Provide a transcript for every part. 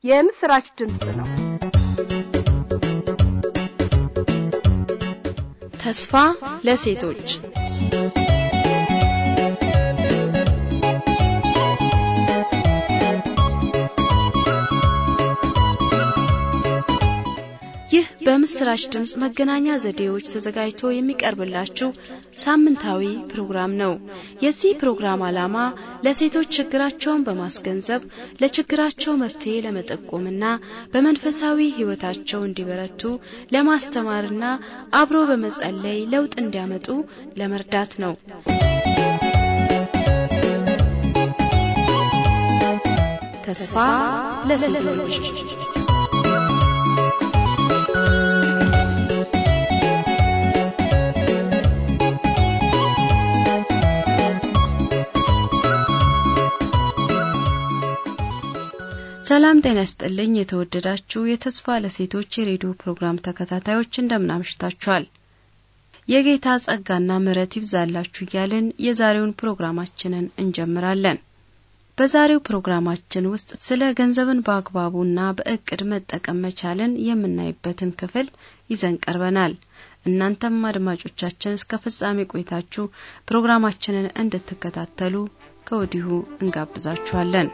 የምስራች ድምፅ ነው። ተስፋ ለሴቶች ይህ በምስራች ድምፅ መገናኛ ዘዴዎች ተዘጋጅቶ የሚቀርብላችሁ ሳምንታዊ ፕሮግራም ነው። የዚህ ፕሮግራም ዓላማ ለሴቶች ችግራቸውን በማስገንዘብ ለችግራቸው መፍትሄ ለመጠቆምና በመንፈሳዊ ሕይወታቸው እንዲበረቱ ለማስተማርና አብሮ በመጸለይ ለውጥ እንዲያመጡ ለመርዳት ነው። ተስፋ ለሴቶች ሰላም ጤና ይስጥልኝ። የተወደዳችሁ የተስፋ ለሴቶች የሬዲዮ ፕሮግራም ተከታታዮች እንደምናምሽታችኋል። የጌታ ጸጋና ምሕረት ይብዛላችሁ እያልን የዛሬውን ፕሮግራማችንን እንጀምራለን። በዛሬው ፕሮግራማችን ውስጥ ስለ ገንዘብን በአግባቡና በእቅድ መጠቀም መቻልን የምናይበትን ክፍል ይዘን ቀርበናል። እናንተም አድማጮቻችን እስከ ፍጻሜ ቆይታችሁ ፕሮግራማችንን እንድትከታተሉ ከወዲሁ እንጋብዛችኋለን።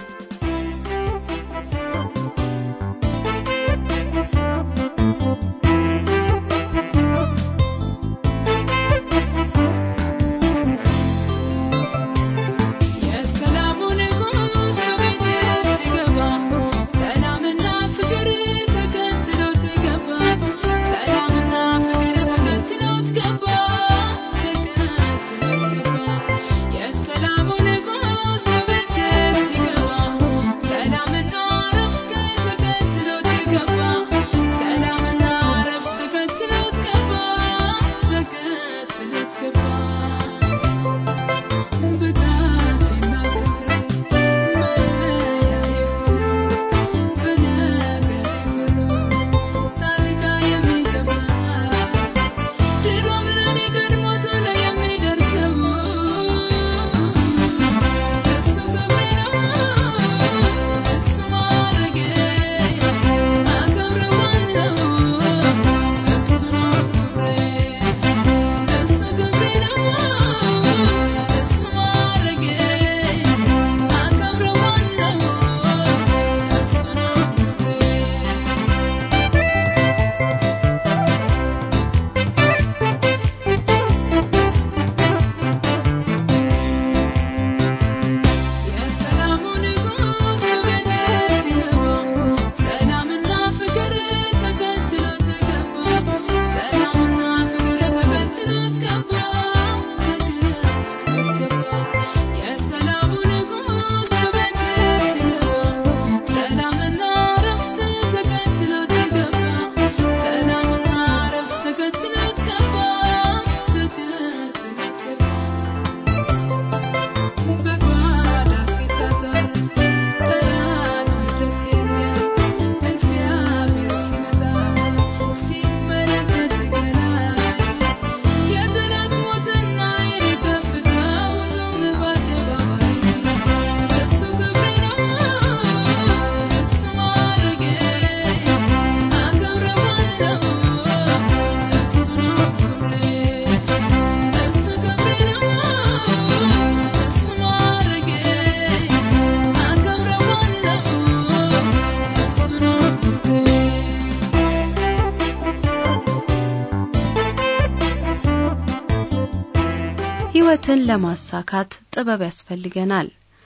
ሕይወትን ለማሳካት ጥበብ ያስፈልገናል።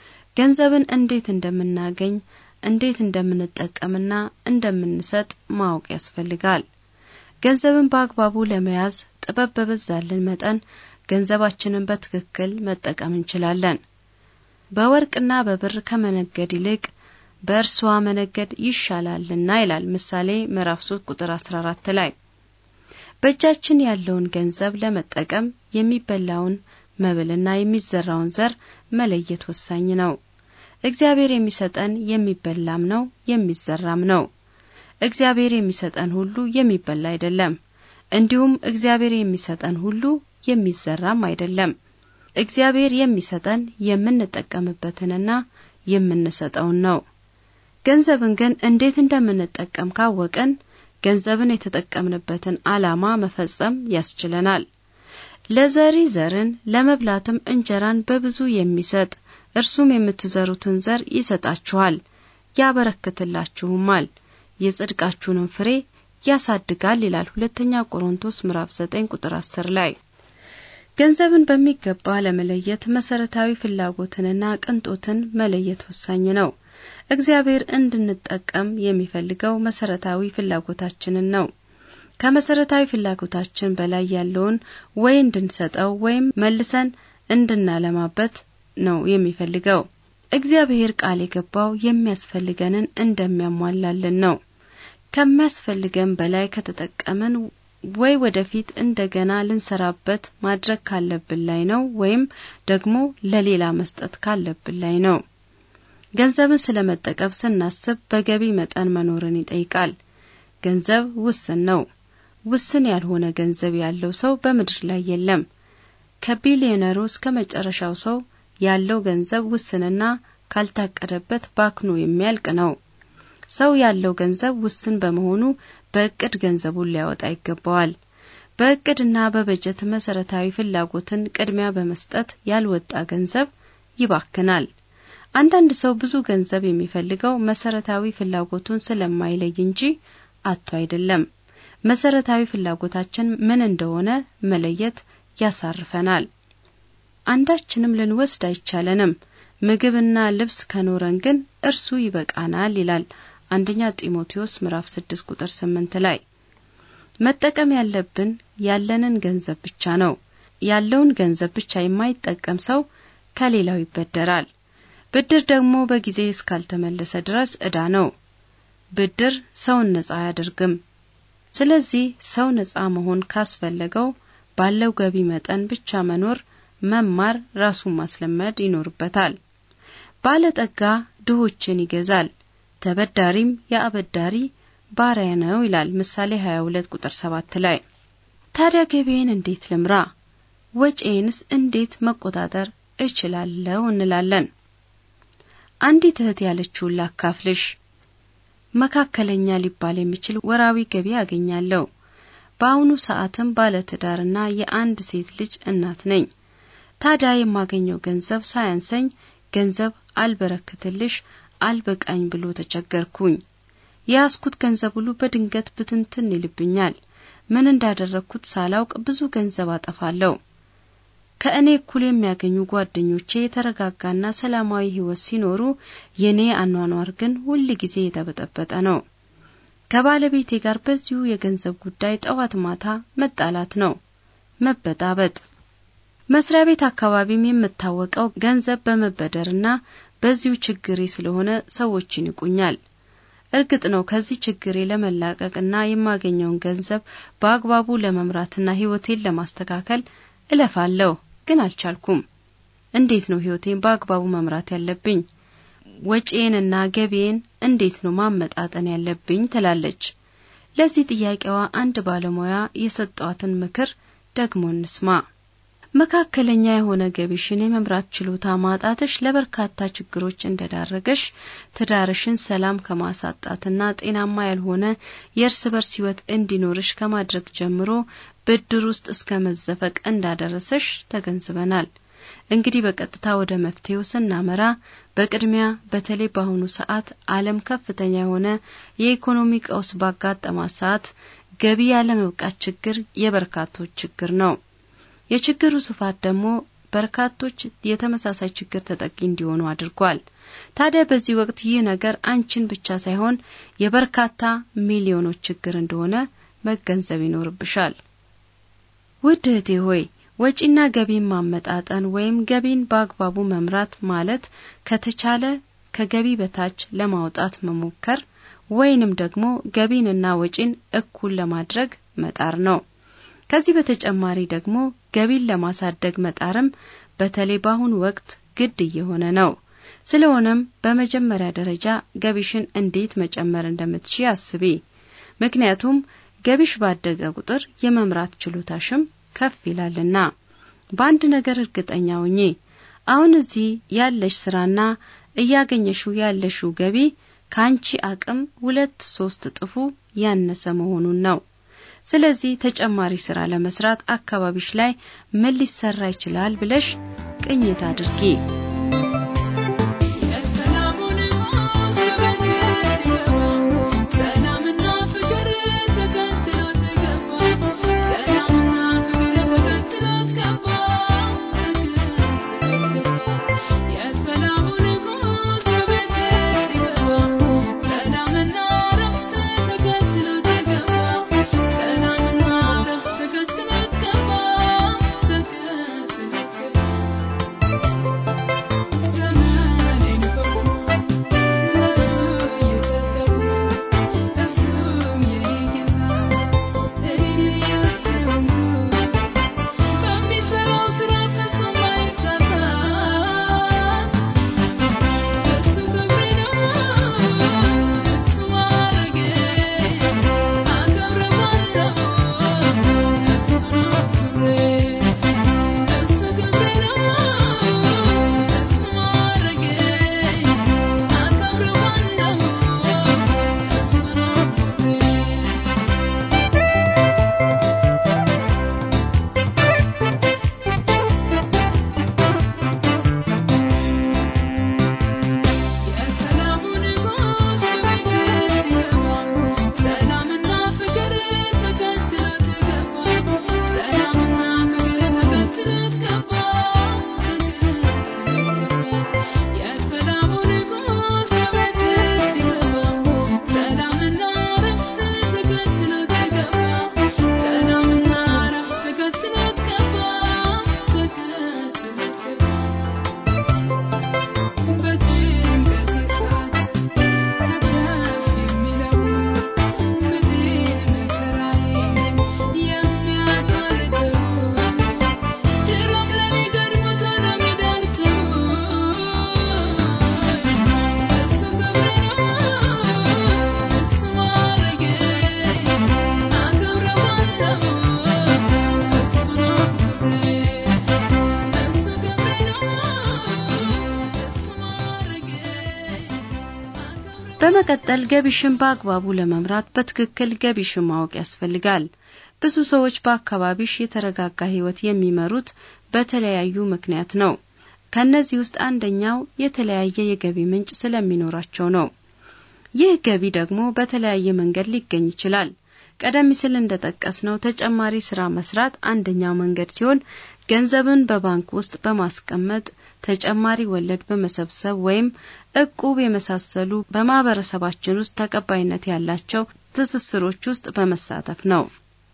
ገንዘብን እንዴት እንደምናገኝ፣ እንዴት እንደምንጠቀምና እንደምንሰጥ ማወቅ ያስፈልጋል። ገንዘብን በአግባቡ ለመያዝ ጥበብ በበዛልን መጠን ገንዘባችንን በትክክል መጠቀም እንችላለን። በወርቅና በብር ከመነገድ ይልቅ በእርሷ መነገድ ይሻላልና ይላል ምሳሌ ምዕራፍ 3 ቁጥር 14 ላይ። በእጃችን ያለውን ገንዘብ ለመጠቀም የሚበላውን መብልና የሚዘራውን ዘር መለየት ወሳኝ ነው። እግዚአብሔር የሚሰጠን የሚበላም ነው የሚዘራም ነው። እግዚአብሔር የሚሰጠን ሁሉ የሚበላ አይደለም። እንዲሁም እግዚአብሔር የሚሰጠን ሁሉ የሚዘራም አይደለም። እግዚአብሔር የሚሰጠን የምንጠቀምበትንና የምንሰጠውን ነው። ገንዘብን ግን እንዴት እንደምንጠቀም ካወቅን ገንዘብን የተጠቀምንበትን ዓላማ መፈጸም ያስችለናል። ለዘሪ ዘርን ለመብላትም እንጀራን በብዙ የሚሰጥ እርሱም የምትዘሩትን ዘር ይሰጣችኋል፣ ያበረክትላችሁማል፣ የጽድቃችሁንም ፍሬ ያሳድጋል ይላል ሁለተኛ ቆሮንቶስ ምዕራፍ 9 ቁጥር 10 ላይ። ገንዘብን በሚገባ ለመለየት መሰረታዊ ፍላጎትንና ቅንጦትን መለየት ወሳኝ ነው። እግዚአብሔር እንድንጠቀም የሚፈልገው መሰረታዊ ፍላጎታችንን ነው። ከመሰረታዊ ፍላጎታችን በላይ ያለውን ወይ እንድንሰጠው ወይም መልሰን እንድናለማበት ነው የሚፈልገው። እግዚአብሔር ቃል የገባው የሚያስፈልገንን እንደሚያሟላልን ነው። ከሚያስፈልገን በላይ ከተጠቀምን ወይ ወደፊት እንደገና ልንሰራበት ማድረግ ካለብን ላይ ነው ወይም ደግሞ ለሌላ መስጠት ካለብን ላይ ነው። ገንዘብን ስለመጠቀም ስናስብ በገቢ መጠን መኖርን ይጠይቃል። ገንዘብ ውስን ነው። ውስን ያልሆነ ገንዘብ ያለው ሰው በምድር ላይ የለም። ከቢሊዮነሩ እስከ መጨረሻው ሰው ያለው ገንዘብ ውስንና ካልታቀደበት ባክኖ የሚያልቅ ነው። ሰው ያለው ገንዘብ ውስን በመሆኑ በእቅድ ገንዘቡን ሊያወጣ ይገባዋል። በእቅድና በበጀት መሰረታዊ ፍላጎትን ቅድሚያ በመስጠት ያልወጣ ገንዘብ ይባክናል። አንዳንድ ሰው ብዙ ገንዘብ የሚፈልገው መሰረታዊ ፍላጎቱን ስለማይለይ እንጂ አቶ አይደለም። መሰረታዊ ፍላጎታችን ምን እንደሆነ መለየት ያሳርፈናል። አንዳችንም ልንወስድ አይቻለንም። ምግብና ልብስ ከኖረን ግን እርሱ ይበቃናል ይላል አንደኛ ጢሞቴዎስ ምዕራፍ 6 ቁጥር 8 ላይ። መጠቀም ያለብን ያለንን ገንዘብ ብቻ ነው። ያለውን ገንዘብ ብቻ የማይጠቀም ሰው ከሌላው ይበደራል። ብድር ደግሞ በጊዜ እስካልተመለሰ ድረስ ዕዳ ነው። ብድር ሰውን ነጻ አያደርግም። ስለዚህ ሰው ነጻ መሆን ካስፈለገው ባለው ገቢ መጠን ብቻ መኖር፣ መማር፣ ራሱን ማስለመድ ይኖርበታል። ባለጠጋ ድሆችን ይገዛል፣ ተበዳሪም የአበዳሪ ባሪያ ነው ይላል ምሳሌ 22 ቁጥር 7 ላይ። ታዲያ ገቢዬን እንዴት ልምራ? ወጪዬንስ እንዴት መቆጣጠር እችላለሁ እንላለን። አንዲት እህት ያለችውን ላካፍልሽ። መካከለኛ ሊባል የሚችል ወራዊ ገቢ አገኛለሁ። በአሁኑ ሰዓትም ባለትዳርና የአንድ ሴት ልጅ እናት ነኝ። ታዲያ የማገኘው ገንዘብ ሳያንሰኝ ገንዘብ አልበረክትልሽ አልበቃኝ ብሎ ተቸገርኩኝ። የያዝኩት ገንዘብ ሁሉ በድንገት ብትንትን ይልብኛል። ምን እንዳደረግኩት ሳላውቅ ብዙ ገንዘብ አጠፋለሁ። ከእኔ እኩል የሚያገኙ ጓደኞቼ የተረጋጋና ሰላማዊ ሕይወት ሲኖሩ የኔ አኗኗር ግን ሁል ጊዜ የተበጠበጠ ነው። ከባለቤቴ ጋር በዚሁ የገንዘብ ጉዳይ ጠዋት ማታ መጣላት ነው፣ መበጣበጥ። መስሪያ ቤት አካባቢም የምታወቀው ገንዘብ በመበደርና በዚሁ ችግሬ ስለሆነ ሰዎችን ይቁኛል። እርግጥ ነው ከዚህ ችግሬ ለመላቀቅና የማገኘውን ገንዘብ በአግባቡ ለመምራትና ሕይወቴን ለማስተካከል እለፋለሁ፣ ግን አልቻልኩም። እንዴት ነው ሕይወቴን በአግባቡ መምራት ያለብኝ? ወጪዬንና ገቢዬን እንዴት ነው ማመጣጠን ያለብኝ? ትላለች። ለዚህ ጥያቄዋ አንድ ባለሙያ የሰጧትን ምክር ደግሞ እንስማ። መካከለኛ የሆነ ገቢሽን የመምራት ችሎታ ማጣትሽ ለበርካታ ችግሮች እንደዳረገሽ፣ ትዳርሽን ሰላም ከማሳጣትና ጤናማ ያልሆነ የእርስ በርስ ሕይወት እንዲኖርሽ ከማድረግ ጀምሮ ብድር ውስጥ እስከ መዘፈቅ እንዳደረሰሽ ተገንዝበናል። እንግዲህ በቀጥታ ወደ መፍትሄው ስናመራ በቅድሚያ በተለይ በአሁኑ ሰዓት ዓለም ከፍተኛ የሆነ የኢኮኖሚ ቀውስ ባጋጠማት ሰዓት ገቢ ያለመብቃት ችግር የበርካቶች ችግር ነው። የችግሩ ስፋት ደግሞ በርካቶች የተመሳሳይ ችግር ተጠቂ እንዲሆኑ አድርጓል። ታዲያ በዚህ ወቅት ይህ ነገር አንቺን ብቻ ሳይሆን የበርካታ ሚሊዮኖች ችግር እንደሆነ መገንዘብ ይኖርብሻል። ውድ እህቴ ሆይ ወጪና ገቢን ማመጣጠን ወይም ገቢን በአግባቡ መምራት ማለት ከተቻለ ከገቢ በታች ለማውጣት መሞከር ወይንም ደግሞ ገቢንና ወጪን እኩል ለማድረግ መጣር ነው። ከዚህ በተጨማሪ ደግሞ ገቢን ለማሳደግ መጣርም በተለይ በአሁኑ ወቅት ግድ እየሆነ ነው። ስለሆነም በመጀመሪያ ደረጃ ገቢሽን እንዴት መጨመር እንደምትችይ አስቢ። ምክንያቱም ገቢሽ ባደገ ቁጥር የመምራት ችሎታሽም ከፍ ይላልና። በአንድ ነገር እርግጠኛ ሁኚ። አሁን እዚህ ያለሽ ስራና እያገኘሽው ያለሽው ገቢ ከአንቺ አቅም ሁለት ሶስት እጥፉ ያነሰ መሆኑን ነው። ስለዚህ ተጨማሪ ስራ ለመስራት አካባቢሽ ላይ ምን ሊሰራ ይችላል ብለሽ ቅኝት አድርጊ። በመቀጠል ገቢሽን በአግባቡ ለመምራት በትክክል ገቢሽን ማወቅ ያስፈልጋል። ብዙ ሰዎች በአካባቢሽ የተረጋጋ ሕይወት የሚመሩት በተለያዩ ምክንያት ነው። ከነዚህ ውስጥ አንደኛው የተለያየ የገቢ ምንጭ ስለሚኖራቸው ነው። ይህ ገቢ ደግሞ በተለያየ መንገድ ሊገኝ ይችላል። ቀደም ሲል እንደጠቀስነው ተጨማሪ ስራ መስራት አንደኛው መንገድ ሲሆን ገንዘብን በባንክ ውስጥ በማስቀመጥ ተጨማሪ ወለድ በመሰብሰብ ወይም እቁብ የመሳሰሉ በማህበረሰባችን ውስጥ ተቀባይነት ያላቸው ትስስሮች ውስጥ በመሳተፍ ነው።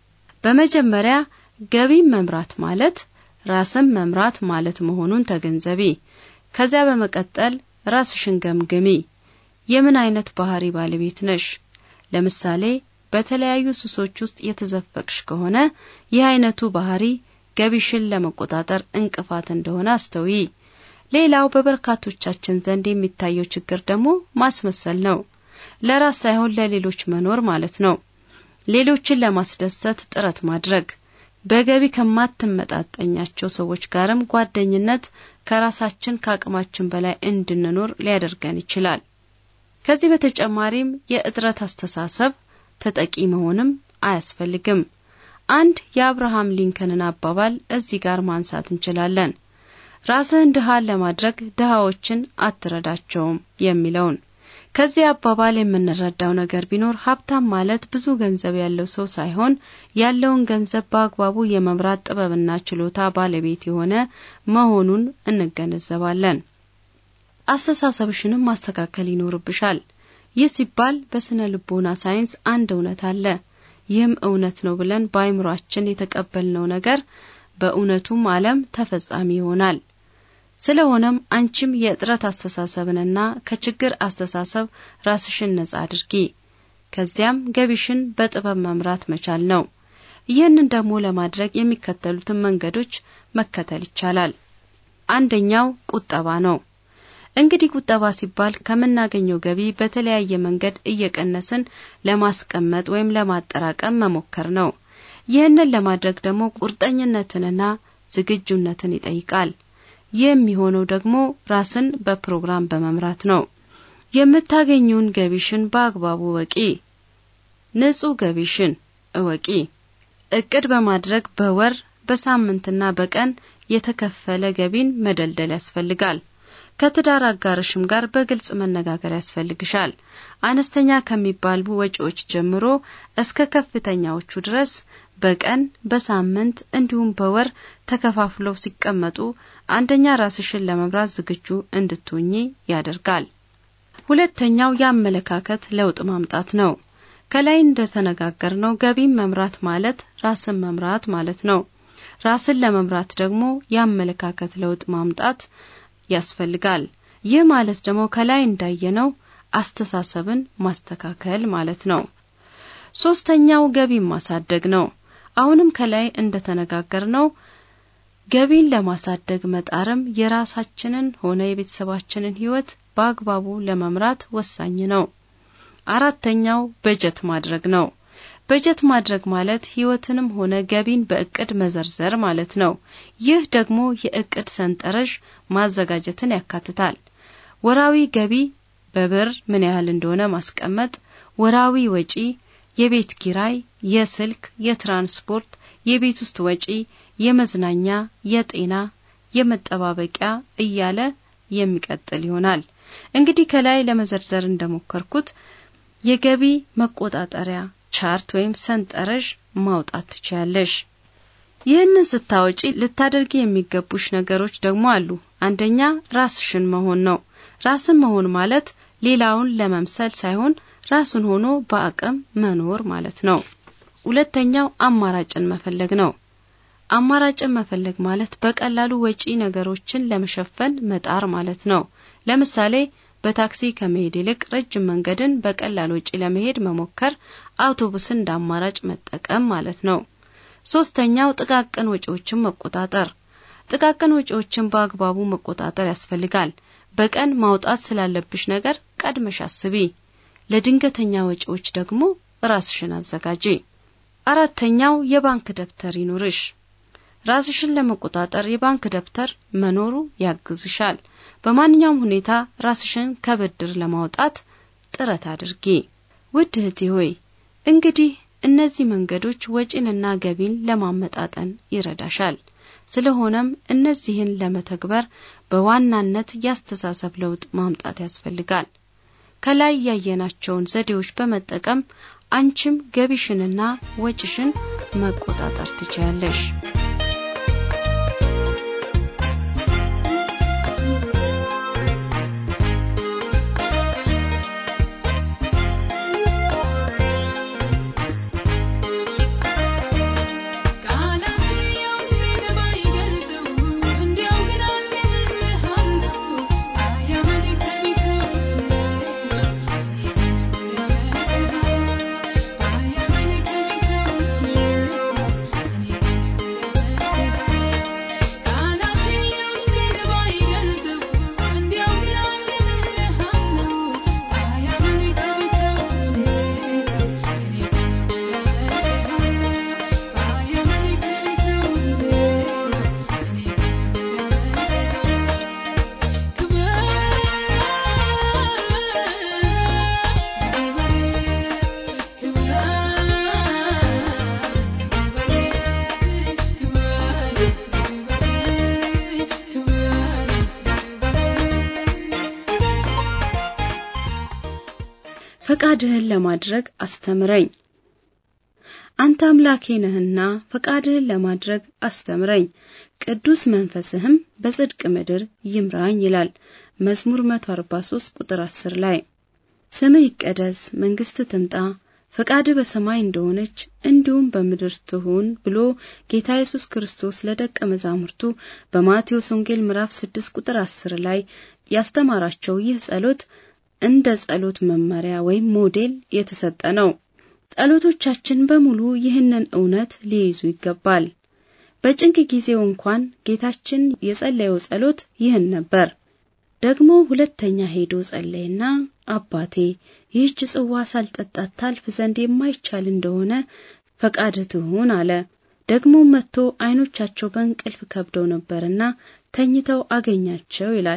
በመጀመሪያ ገቢን መምራት ማለት ራስን መምራት ማለት መሆኑን ተገንዘቢ። ከዚያ በመቀጠል ራስሽን ገምግሚ። የምን አይነት ባህሪ ባለቤት ነሽ? ለምሳሌ በተለያዩ ሱሶች ውስጥ የተዘፈቅሽ ከሆነ ይህ አይነቱ ባህሪ ገቢሽን ለመቆጣጠር እንቅፋት እንደሆነ አስተውይ። ሌላው በበርካቶቻችን ዘንድ የሚታየው ችግር ደግሞ ማስመሰል ነው። ለራስ ሳይሆን ለሌሎች መኖር ማለት ነው። ሌሎችን ለማስደሰት ጥረት ማድረግ፣ በገቢ ከማትመጣጠኛቸው ሰዎች ጋርም ጓደኝነት ከራሳችን ከአቅማችን በላይ እንድንኖር ሊያደርገን ይችላል። ከዚህ በተጨማሪም የእጥረት አስተሳሰብ ተጠቂ መሆንም አያስፈልግም። አንድ የአብርሃም ሊንከንን አባባል እዚህ ጋር ማንሳት እንችላለን። ራስህን ድሃን ለማድረግ ድሃዎችን አትረዳቸውም የሚለውን። ከዚህ አባባል የምንረዳው ነገር ቢኖር ሀብታም ማለት ብዙ ገንዘብ ያለው ሰው ሳይሆን ያለውን ገንዘብ በአግባቡ የመምራት ጥበብና ችሎታ ባለቤት የሆነ መሆኑን እንገነዘባለን። አስተሳሰብሽንም ማስተካከል ይኖርብሻል። ይህ ሲባል በስነ ልቦና ሳይንስ አንድ እውነት አለ። ይህም እውነት ነው ብለን በአይምሯችን የተቀበልነው ነገር በእውነቱም ዓለም ተፈጻሚ ይሆናል። ስለሆነም አንቺም የእጥረት አስተሳሰብንና ከችግር አስተሳሰብ ራስሽን ነጻ አድርጊ። ከዚያም ገቢሽን በጥበብ መምራት መቻል ነው። ይህንን ደግሞ ለማድረግ የሚከተሉትን መንገዶች መከተል ይቻላል። አንደኛው ቁጠባ ነው። እንግዲህ ቁጠባ ሲባል ከምናገኘው ገቢ በተለያየ መንገድ እየቀነስን ለማስቀመጥ ወይም ለማጠራቀም መሞከር ነው። ይህንን ለማድረግ ደግሞ ቁርጠኝነትንና ዝግጁነትን ይጠይቃል። ይህ የሚሆነው ደግሞ ራስን በፕሮግራም በመምራት ነው። የምታገኙን ገቢሽን በአግባቡ ወቂ። ንጹህ ገቢሽን እወቂ። እቅድ በማድረግ በወር በሳምንትና በቀን የተከፈለ ገቢን መደልደል ያስፈልጋል። ከትዳር አጋርሽም ጋር በግልጽ መነጋገር ያስፈልግሻል። አነስተኛ ከሚባሉ ወጪዎች ጀምሮ እስከ ከፍተኛዎቹ ድረስ በቀን በሳምንት እንዲሁም በወር ተከፋፍለው ሲቀመጡ አንደኛ ራስሽን ለመምራት ዝግጁ እንድትሆኚ ያደርጋል። ሁለተኛው የአመለካከት ለውጥ ማምጣት ነው። ከላይ እንደተነጋገርነው ገቢን መምራት ማለት ራስን መምራት ማለት ነው። ራስን ለመምራት ደግሞ የአመለካከት ለውጥ ማምጣት ያስፈልጋል። ይህ ማለት ደግሞ ከላይ እንዳየነው አስተሳሰብን ማስተካከል ማለት ነው። ሶስተኛው ገቢን ማሳደግ ነው። አሁንም ከላይ እንደተነጋገርነው ገቢን ለማሳደግ መጣርም የራሳችንን ሆነ የቤተሰባችንን ሕይወት በአግባቡ ለመምራት ወሳኝ ነው። አራተኛው በጀት ማድረግ ነው። በጀት ማድረግ ማለት ሕይወትንም ሆነ ገቢን በእቅድ መዘርዘር ማለት ነው። ይህ ደግሞ የእቅድ ሰንጠረዥ ማዘጋጀትን ያካትታል። ወራዊ ገቢ በብር ምን ያህል እንደሆነ ማስቀመጥ፣ ወራዊ ወጪ፣ የቤት ኪራይ፣ የስልክ፣ የትራንስፖርት፣ የቤት ውስጥ ወጪ፣ የመዝናኛ፣ የጤና፣ የመጠባበቂያ እያለ የሚቀጥል ይሆናል። እንግዲህ ከላይ ለመዘርዘር እንደሞከርኩት የገቢ መቆጣጠሪያ ቻርት ወይም ሰንጠረዥ ማውጣት ትችያለሽ። ይህንን ስታወጪ ልታደርጊ የሚገቡሽ ነገሮች ደግሞ አሉ። አንደኛ ራስሽን መሆን ነው። ራስን መሆን ማለት ሌላውን ለመምሰል ሳይሆን ራስን ሆኖ በአቅም መኖር ማለት ነው። ሁለተኛው አማራጭን መፈለግ ነው። አማራጭን መፈለግ ማለት በቀላሉ ወጪ ነገሮችን ለመሸፈን መጣር ማለት ነው። ለምሳሌ በታክሲ ከመሄድ ይልቅ ረጅም መንገድን በቀላል ወጪ ለመሄድ መሞከር፣ አውቶቡስን እንደ አማራጭ መጠቀም ማለት ነው። ሶስተኛው ጥቃቅን ወጪዎችን መቆጣጠር። ጥቃቅን ወጪዎችን በአግባቡ መቆጣጠር ያስፈልጋል። በቀን ማውጣት ስላለብሽ ነገር ቀድመሽ አስቢ። ለድንገተኛ ወጪዎች ደግሞ ራስሽን አዘጋጂ። አራተኛው የባንክ ደብተር ይኑርሽ። ራስሽን ለመቆጣጠር የባንክ ደብተር መኖሩ ያግዝሻል። በማንኛውም ሁኔታ ራስሽን ከብድር ለማውጣት ጥረት አድርጊ። ውድ እህቴ ሆይ እንግዲህ እነዚህ መንገዶች ወጪንና ገቢን ለማመጣጠን ይረዳሻል። ስለሆነም እነዚህን ለመተግበር በዋናነት የአስተሳሰብ ለውጥ ማምጣት ያስፈልጋል። ከላይ ያየናቸውን ዘዴዎች በመጠቀም አንቺም ገቢሽንና ወጪሽን መቆጣጠር ትችያለሽ። ፈቃድህን ለማድረግ አስተምረኝ። አንተ አምላኬ ነህና ፈቃድህን ለማድረግ አስተምረኝ፣ ቅዱስ መንፈስህም በጽድቅ ምድር ይምራኝ ይላል መዝሙር 143 ቁጥር 10 ላይ። ስምህ ይቀደስ፣ መንግስትህ ትምጣ፣ ፈቃድህ በሰማይ እንደሆነች እንዲሁም በምድር ትሁን ብሎ ጌታ ኢየሱስ ክርስቶስ ለደቀ መዛሙርቱ በማቴዎስ ወንጌል ምዕራፍ 6 ቁጥር 10 ላይ ያስተማራቸው ይህ ጸሎት እንደ ጸሎት መመሪያ ወይም ሞዴል የተሰጠ ነው። ጸሎቶቻችን በሙሉ ይህንን እውነት ሊይዙ ይገባል። በጭንቅ ጊዜው እንኳን ጌታችን የጸለየው ጸሎት ይህን ነበር። ደግሞ ሁለተኛ ሄዶ ጸለየና አባቴ ይህች ጽዋ ሳልጠጣት ታልፍ ዘንድ የማይቻል እንደሆነ ፈቃድህ ትሁን አለ። ደግሞ መጥቶ ዓይኖቻቸው በእንቅልፍ ከብደው ነበርና ተኝተው አገኛቸው ይላል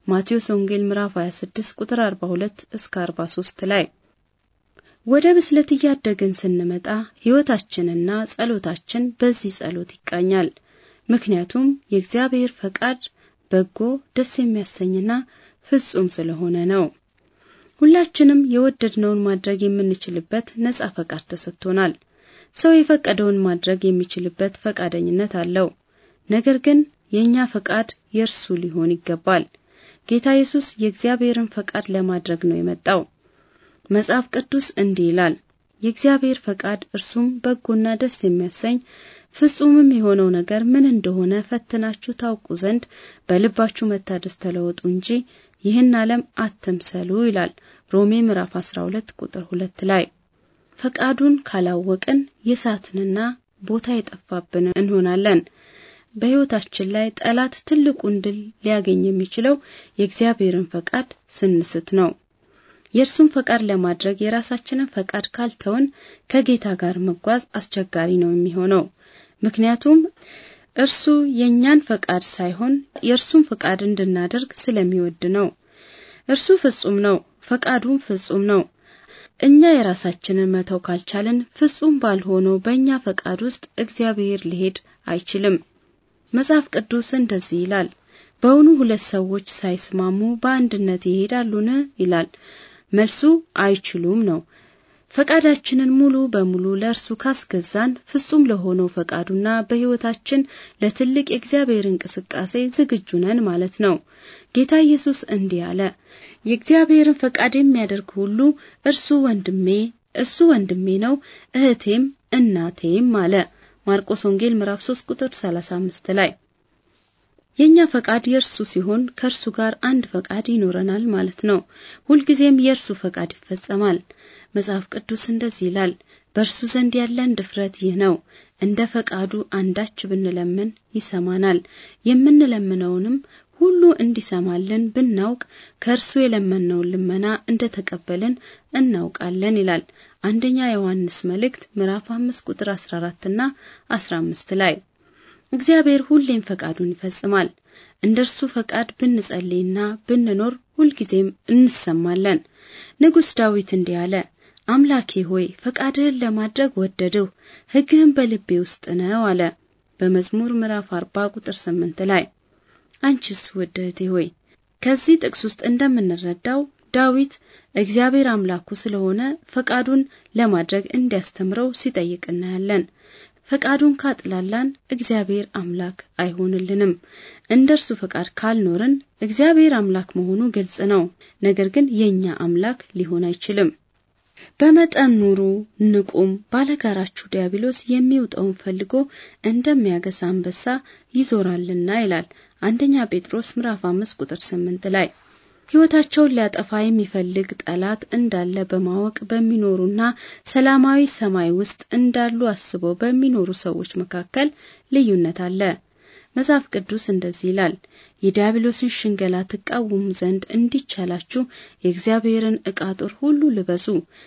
ማቴዎስ ወንጌል ምዕራፍ 26 ቁጥር 42 እስከ 43 ላይ። ወደ ብስለት እያደግን ስንመጣ ሕይወታችንና ጸሎታችን በዚህ ጸሎት ይቃኛል። ምክንያቱም የእግዚአብሔር ፈቃድ በጎ፣ ደስ የሚያሰኝና ፍጹም ስለሆነ ነው። ሁላችንም የወደድነውን ማድረግ የምንችልበት ነጻ ፈቃድ ተሰጥቶናል። ሰው የፈቀደውን ማድረግ የሚችልበት ፈቃደኝነት አለው። ነገር ግን የእኛ ፈቃድ የእርሱ ሊሆን ይገባል። ጌታ ኢየሱስ የእግዚአብሔርን ፈቃድ ለማድረግ ነው የመጣው። መጽሐፍ ቅዱስ እንዲህ ይላል፣ የእግዚአብሔር ፈቃድ እርሱም በጎና ደስ የሚያሰኝ ፍጹምም የሆነው ነገር ምን እንደሆነ ፈትናችሁ ታውቁ ዘንድ በልባችሁ መታደስ ተለወጡ እንጂ ይህን ዓለም አትምሰሉ ይላል ሮሜ ምዕራፍ 12 ቁጥር 2 ላይ። ፈቃዱን ካላወቅን የሳትንና ቦታ የጠፋብን እንሆናለን። በሕይወታችን ላይ ጠላት ትልቁን ድል ሊያገኝ የሚችለው የእግዚአብሔርን ፈቃድ ስንስት ነው። የእርሱን ፈቃድ ለማድረግ የራሳችንን ፈቃድ ካልተውን ከጌታ ጋር መጓዝ አስቸጋሪ ነው የሚሆነው። ምክንያቱም እርሱ የእኛን ፈቃድ ሳይሆን የእርሱን ፈቃድ እንድናደርግ ስለሚወድ ነው። እርሱ ፍጹም ነው፣ ፈቃዱም ፍጹም ነው። እኛ የራሳችንን መተው ካልቻልን ፍጹም ባልሆነው በእኛ ፈቃድ ውስጥ እግዚአብሔር ሊሄድ አይችልም። መጽሐፍ ቅዱስ እንደዚህ ይላል፣ በውኑ ሁለት ሰዎች ሳይስማሙ በአንድነት ይሄዳሉን? ይላል። መልሱ አይችሉም ነው። ፈቃዳችንን ሙሉ በሙሉ ለእርሱ ካስገዛን ፍጹም ለሆነው ፈቃዱና በሕይወታችን ለትልቅ የእግዚአብሔር እንቅስቃሴ ዝግጁ ነን ማለት ነው። ጌታ ኢየሱስ እንዲህ አለ፣ የእግዚአብሔርን ፈቃድ የሚያደርግ ሁሉ እርሱ ወንድሜ እሱ ወንድሜ ነው፣ እህቴም እናቴም አለ። ማርቆስ ወንጌል ምዕራፍ 3 ቁጥር 35 ላይ የኛ ፈቃድ የእርሱ ሲሆን ከእርሱ ጋር አንድ ፈቃድ ይኖረናል ማለት ነው። ሁልጊዜም የእርሱ ፈቃድ ይፈጸማል። መጽሐፍ ቅዱስ እንደዚህ ይላል፣ በእርሱ ዘንድ ያለን ድፍረት ይህ ነው፣ እንደ ፈቃዱ አንዳች ብንለምን ይሰማናል። የምንለምነውንም ሁሉ እንዲሰማልን ብናውቅ ከእርሱ የለመነውን ልመና እንደ ተቀበልን እናውቃለን ይላል አንደኛ ዮሐንስ መልእክት ምዕራፍ 5 ቁጥር 14 እና 15 ላይ እግዚአብሔር ሁሌም ፈቃዱን ይፈጽማል። እንደ እርሱ ፈቃድ ብንጸልይና ብንኖር ሁልጊዜም እንሰማለን። ንጉሥ ዳዊት እንዲህ አለ፣ አምላኬ ሆይ ፈቃድህን ለማድረግ ወደድሁ፣ ሕግህን በልቤ ውስጥ ነው አለ በመዝሙር ምዕራፍ 40 ቁጥር 8 ላይ። አንቺስ ውድ እህቴ ሆይ ከዚህ ጥቅስ ውስጥ እንደምንረዳው ዳዊት እግዚአብሔር አምላኩ ስለሆነ ፈቃዱን ለማድረግ እንዲያስተምረው ሲጠይቅ እናያለን። ፈቃዱን ካጥላላን እግዚአብሔር አምላክ አይሆንልንም። እንደ እርሱ ፈቃድ ካልኖርን እግዚአብሔር አምላክ መሆኑ ግልጽ ነው። ነገር ግን የኛ አምላክ ሊሆን አይችልም። በመጠን ኑሩ፣ ንቁም፣ ባለጋራችሁ ዲያብሎስ የሚውጠውን ፈልጎ እንደሚያገሳ አንበሳ ይዞራልና ይላል አንደኛ ጴጥሮስ ምዕራፍ 5 ቁጥር 8 ላይ ሕይወታቸውን ሊያጠፋ የሚፈልግ ጠላት እንዳለ በማወቅ በሚኖሩና ሰላማዊ ሰማይ ውስጥ እንዳሉ አስበው በሚኖሩ ሰዎች መካከል ልዩነት አለ። መጽሐፍ ቅዱስ እንደዚህ ይላል፣ የዲያብሎስን ሽንገላ ትቃወሙ ዘንድ እንዲቻላችሁ የእግዚአብሔርን ዕቃ ጦር ሁሉ ልበሱ።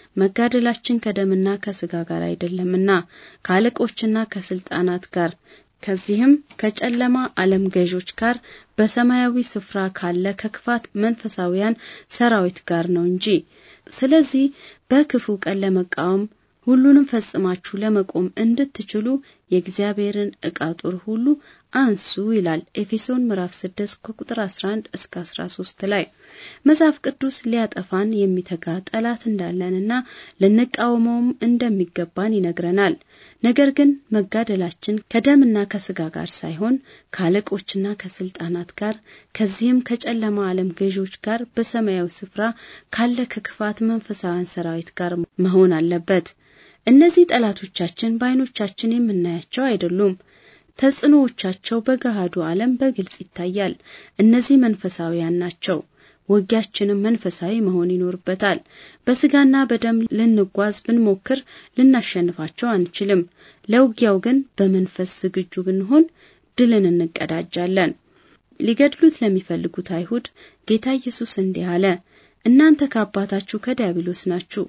መጋደላችን ከደምና ከሥጋ ጋር አይደለምና ከአለቆችና ከስልጣናት ጋር ከዚህም ከጨለማ ዓለም ገዦች ጋር በሰማያዊ ስፍራ ካለ ከክፋት መንፈሳውያን ሰራዊት ጋር ነው እንጂ። ስለዚህ በክፉ ቀን ለመቃወም ሁሉንም ፈጽማችሁ ለመቆም እንድትችሉ የእግዚአብሔርን ዕቃ ጦር ሁሉ አንሱ ይላል ኤፌሶን ምዕራፍ 6 ከቁጥር 11 እስከ 13 ላይ። መጽሐፍ ቅዱስ ሊያጠፋን የሚተጋ ጠላት እንዳለንና ልንቃወመውም እንደሚገባን ይነግረናል። ነገር ግን መጋደላችን ከደምና ከስጋ ጋር ሳይሆን ከአለቆችና ከስልጣናት ጋር ከዚህም ከጨለማ ዓለም ገዢዎች ጋር በሰማያዊ ስፍራ ካለ ከክፋት መንፈሳውያን ሰራዊት ጋር መሆን አለበት። እነዚህ ጠላቶቻችን በዓይኖቻችን የምናያቸው አይደሉም። ተጽዕኖዎቻቸው በገሃዱ ዓለም በግልጽ ይታያል። እነዚህ መንፈሳዊያን ናቸው። ውጊያችንም መንፈሳዊ መሆን ይኖርበታል። በስጋና በደም ልንጓዝ ብንሞክር ልናሸንፋቸው አንችልም። ለውጊያው ግን በመንፈስ ዝግጁ ብንሆን ድልን እንቀዳጃለን። ሊገድሉት ለሚፈልጉት አይሁድ ጌታ ኢየሱስ እንዲህ አለ፣ እናንተ ከአባታችሁ ከዲያብሎስ ናችሁ፣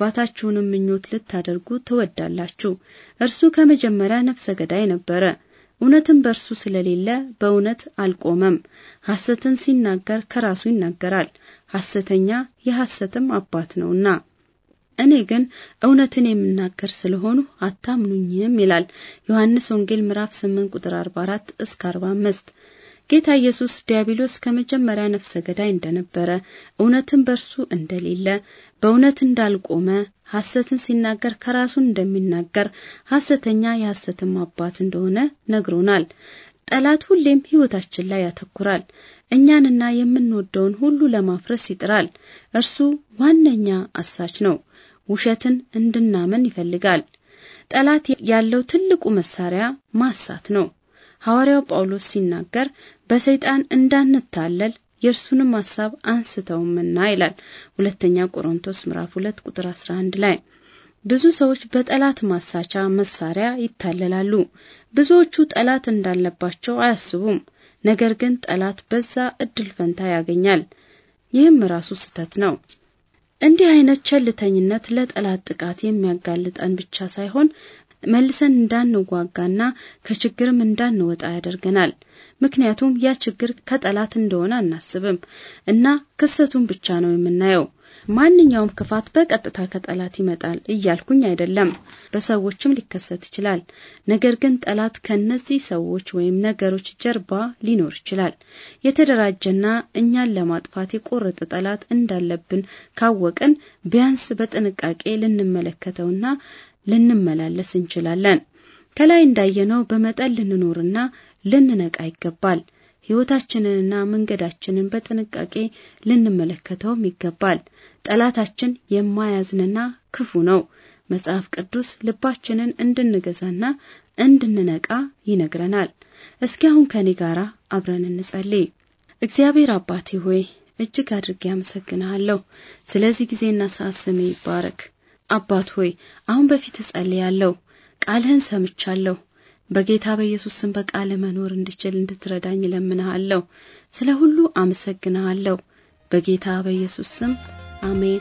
የአባታችሁንም ምኞት ልታደርጉ ትወዳላችሁ። እርሱ ከመጀመሪያ ነፍሰ ገዳይ ነበረ፣ እውነትም በእርሱ ስለሌለ በእውነት አልቆመም። ሐሰትን ሲናገር ከራሱ ይናገራል፣ ሐሰተኛ የሐሰትም አባት ነውና። እኔ ግን እውነትን የምናገር ስለሆኑ አታምኑኝም ይላል ዮሐንስ ወንጌል ምዕራፍ 8 ቁጥር 44 እስከ 45። ጌታ ኢየሱስ ዲያብሎስ ከመጀመሪያ ነፍሰ ገዳይ እንደነበረ፣ እውነትን በእርሱ እንደሌለ፣ በእውነት እንዳልቆመ፣ ሐሰትን ሲናገር ከራሱ እንደሚናገር፣ ሐሰተኛ የሐሰትም አባት እንደሆነ ነግሮናል። ጠላት ሁሌም ሕይወታችን ላይ ያተኩራል። እኛንና የምንወደውን ሁሉ ለማፍረስ ይጥራል። እርሱ ዋነኛ አሳች ነው። ውሸትን እንድናምን ይፈልጋል። ጠላት ያለው ትልቁ መሳሪያ ማሳት ነው። ሐዋርያው ጳውሎስ ሲናገር በሰይጣን እንዳንታለል የእርሱንም ሐሳብ አንስተውምና ይላል ሁለተኛ ቆሮንቶስ ምዕራፍ 2 ቁጥር 11 ላይ። ብዙ ሰዎች በጠላት ማሳቻ መሳሪያ ይታለላሉ። ብዙዎቹ ጠላት እንዳለባቸው አያስቡም። ነገር ግን ጠላት በዛ እድል ፈንታ ያገኛል። ይህም ራሱ ስህተት ነው። እንዲህ አይነት ቸልተኝነት ለጠላት ጥቃት የሚያጋልጠን ብቻ ሳይሆን መልሰን እንዳንዋጋና ከችግርም እንዳንወጣ ያደርገናል። ምክንያቱም ያ ችግር ከጠላት እንደሆነ አናስብም እና ክስተቱን ብቻ ነው የምናየው። ማንኛውም ክፋት በቀጥታ ከጠላት ይመጣል እያልኩኝ አይደለም። በሰዎችም ሊከሰት ይችላል። ነገር ግን ጠላት ከነዚህ ሰዎች ወይም ነገሮች ጀርባ ሊኖር ይችላል። የተደራጀና እኛን ለማጥፋት የቆረጠ ጠላት እንዳለብን ካወቅን ቢያንስ በጥንቃቄ ልንመለከተውና ልንመላለስ እንችላለን። ከላይ እንዳየነው በመጠን ልንኖርና ልንነቃ ይገባል። ሕይወታችንንና መንገዳችንን በጥንቃቄ ልንመለከተውም ይገባል። ጠላታችን የማያዝንና ክፉ ነው። መጽሐፍ ቅዱስ ልባችንን እንድንገዛና እንድንነቃ ይነግረናል። እስኪ አሁን ከኔ ጋር አብረን እንጸልይ። እግዚአብሔር አባቴ ሆይ እጅግ አድርጌ አመሰግንሃለሁ። ስለዚህ ጊዜና ሰዓት ስሜ ይባረክ። አባት ሆይ አሁን በፊት እጸልያለሁ። ቃልህን ሰምቻለሁ። በጌታ በኢየሱስ ስም በቃል መኖር እንድችል እንድትረዳኝ እለምንሃለሁ። ስለ ሁሉ አመሰግንሃለሁ። በጌታ በኢየሱስ ስም አሜን።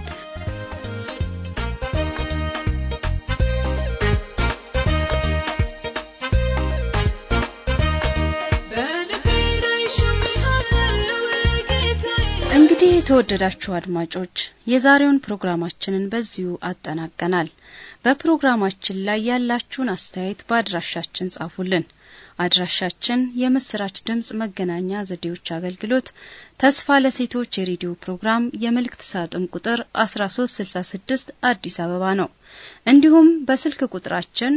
እንግዲህ የተወደዳችሁ አድማጮች የዛሬውን ፕሮግራማችንን በዚሁ አጠናቀናል። በፕሮግራማችን ላይ ያላችሁን አስተያየት በአድራሻችን ጻፉልን። አድራሻችን የምስራች ድምጽ መገናኛ ዘዴዎች አገልግሎት ተስፋ ለሴቶች የሬዲዮ ፕሮግራም የመልእክት ሳጥን ቁጥር 1366 አዲስ አበባ ነው። እንዲሁም በስልክ ቁጥራችን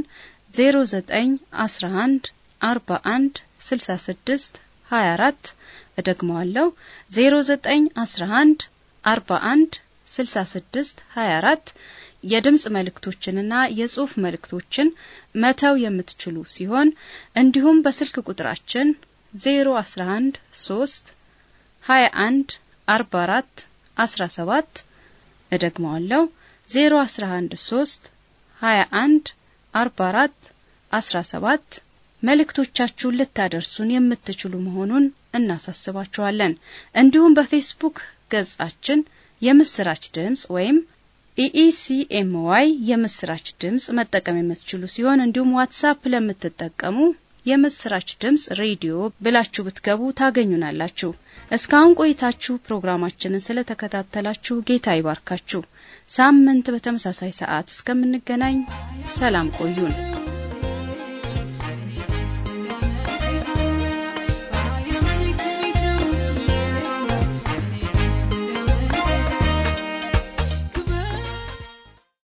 0911 41 66 24 እደግመዋለሁ 0911 41 66 24 የድምጽ መልእክቶችንና የጽሑፍ መልእክቶችን መተው የምትችሉ ሲሆን እንዲሁም በስልክ ቁጥራችን 011 3 21 44 17 እደግመዋለሁ 011 3 21 44 17 መልእክቶቻችሁን ልታደርሱን የምትችሉ መሆኑን እናሳስባችኋለን። እንዲሁም በፌስቡክ ገጻችን የምስራች ድምጽ ወይም ኢኢሲኤምዋይ የምስራች ድምጽ መጠቀም የምትችሉ ሲሆን እንዲሁም ዋትሳፕ ለምትጠቀሙ የምስራች ድምጽ ሬዲዮ ብላችሁ ብትገቡ ታገኙናላችሁ። እስካሁን ቆይታችሁ ፕሮግራማችንን ስለተከታተላችሁ ጌታ ይባርካችሁ። ሳምንት በተመሳሳይ ሰዓት እስከምንገናኝ ሰላም ቆዩን።